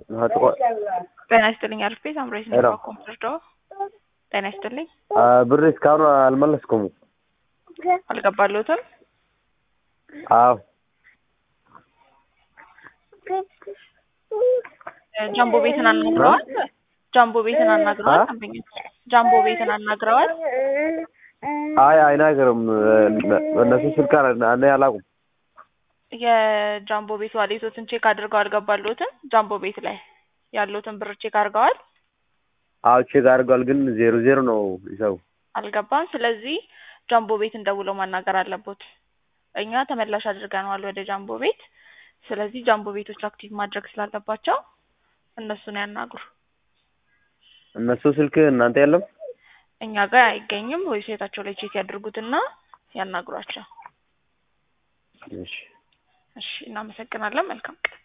ጤና ይስጥልኝ አርፌ ሳምራዊት ነኝ ሄሎ። ኮምፒውተር ዶ ጤና ይስጥልኝ ብር እስካሁን አልመለስኩም። አልገባለሁትም አዎ ጃምቦ ቤትን አናግረዋል ጃምቦ ቤትን አናግረዋል አ? ደንበኞች ጃምቦ ቤትን አናግረዋል አይ አይናገርም። እነሱ ስልክ አለ እኔ አላውቅም። የጃምቦ ቤት ዋሌቶትን ቼክ አድርገው አልገባለሁትም ጃምቦ ቤት ላይ ያሉትን ብር ቼክ አድርገዋል አዎ ቼክ አድርጓል፣ ግን ዜሮ ዜሮ ነው ይሰው አልገባም ስለዚህ ጃምቦ ቤትን ደውለው ማናገር አለቦት እኛ ተመላሽ አድርገነዋል ወደ ጃምቦ ቤት ስለዚህ ጃምቦ ቤቶች አክቲቭ ማድረግ ስላለባቸው እነሱን ያናግሩ እነሱ ስልክ እናንተ የለም። እኛ ጋር አይገኝም ዌብሳይታቸው ላይ ቼክ ያድርጉትና ያናግሯቸው እሺ እሺ እናመሰግናለን መልካም ቀን